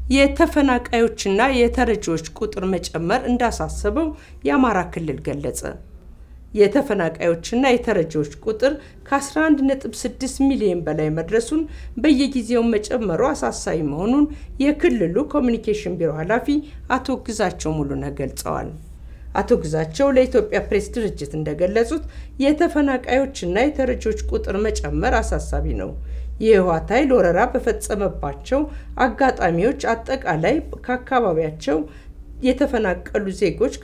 የተፈናቃዮችና የተረጂዎች ቁጥር መጨመር እንዳሳሰበው የአማራ ክልል ገለጸ። የተፈናቃዮችና የተረጂዎች ቁጥር ከ11.6 ሚሊዮን በላይ መድረሱን በየጊዜው መጨመሩ አሳሳቢ መሆኑን የክልሉ ኮሚኒኬሽን ቢሮ ኃላፊ አቶ ግዛቸው ሙሉነህ ገልጸዋል። አቶ ግዛቸው ለኢትዮጵያ ፕሬስ ድርጅት እንደገለጹት የተፈናቃዮችና የተረጂዎች ቁጥር መጨመር አሳሳቢ ነው። የህወሓት ኃይል ወረራ በፈጸመባቸው አጋጣሚዎች አጠቃላይ ከአካባቢያቸው የተፈናቀሉ ዜጎች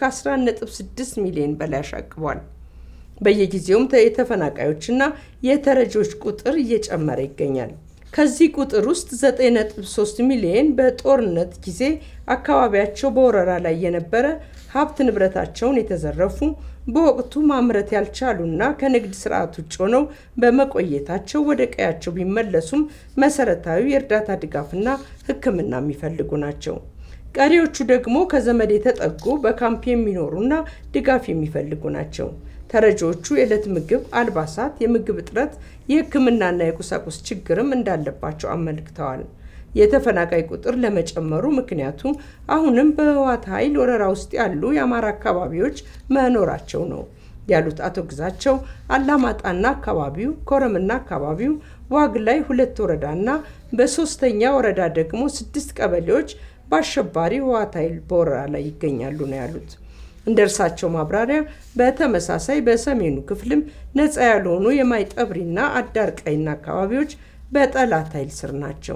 ከ11.6 ሚሊዮን በላይ አሻቅቧል። በየጊዜውም የተፈናቃዮችና የተረጂዎች ቁጥር እየጨመረ ይገኛል። ከዚህ ቁጥር ውስጥ 9.3 ሚሊዮን በጦርነት ጊዜ አካባቢያቸው በወረራ ላይ የነበረ ሀብት ንብረታቸውን የተዘረፉ በወቅቱ ማምረት ያልቻሉና ከንግድ ስርዓት ውጭ ሆነው በመቆየታቸው ወደ ቀያቸው ቢመለሱም መሰረታዊ የእርዳታ ድጋፍና ሕክምና የሚፈልጉ ናቸው። ቀሪዎቹ ደግሞ ከዘመድ የተጠጉ በካምፕ የሚኖሩና ድጋፍ የሚፈልጉ ናቸው። ተረጂዎቹ የዕለት ምግብ፣ አልባሳት፣ የምግብ እጥረት፣ የሕክምናና የቁሳቁስ ችግርም እንዳለባቸው አመልክተዋል። የተፈናቃይ ቁጥር ለመጨመሩ ምክንያቱ አሁንም በህወሓት ኃይል ወረራ ውስጥ ያሉ የአማራ አካባቢዎች መኖራቸው ነው ያሉት አቶ ግዛቸው አላማጣና አካባቢው፣ ኮረምና አካባቢው፣ ዋግ ላይ ሁለት ወረዳና በሶስተኛ ወረዳ ደግሞ ስድስት ቀበሌዎች በአሸባሪ ህወሓት ኃይል በወረራ ላይ ይገኛሉ ነው ያሉት። እንደ እርሳቸው ማብራሪያ በተመሳሳይ በሰሜኑ ክፍልም ነፃ ያልሆኑ የማይጠብሪና አዳርቃይና አካባቢዎች በጠላት ኃይል ስር ናቸው።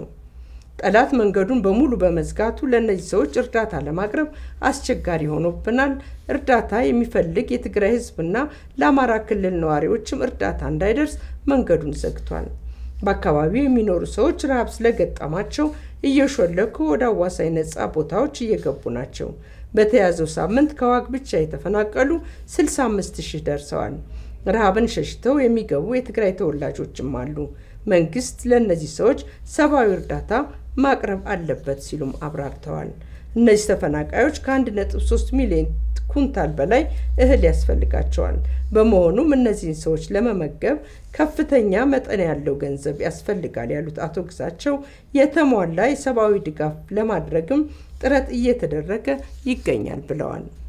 ጠላት መንገዱን በሙሉ በመዝጋቱ ለእነዚህ ሰዎች እርዳታ ለማቅረብ አስቸጋሪ ሆኖብናል። እርዳታ የሚፈልግ የትግራይ ህዝብና ለአማራ ክልል ነዋሪዎችም እርዳታ እንዳይደርስ መንገዱን ዘግቷል። በአካባቢው የሚኖሩ ሰዎች ረሃብ ስለገጠማቸው እየሾለኩ ወደ አዋሳኝ ነፃ ቦታዎች እየገቡ ናቸው። በተያዘው ሳምንት ከዋግ ብቻ የተፈናቀሉ 65 ሺህ ደርሰዋል። ረሃብን ሸሽተው የሚገቡ የትግራይ ተወላጆችም አሉ። መንግስት ለእነዚህ ሰዎች ሰብአዊ እርዳታ ማቅረብ አለበት ሲሉም አብራርተዋል። እነዚህ ተፈናቃዮች ከ1.3 ሚሊዮን ኩንታል በላይ እህል ያስፈልጋቸዋል። በመሆኑም እነዚህን ሰዎች ለመመገብ ከፍተኛ መጠን ያለው ገንዘብ ያስፈልጋል ያሉት አቶ ግዛቸው የተሟላ የሰብአዊ ድጋፍ ለማድረግም ጥረት እየተደረገ ይገኛል ብለዋል።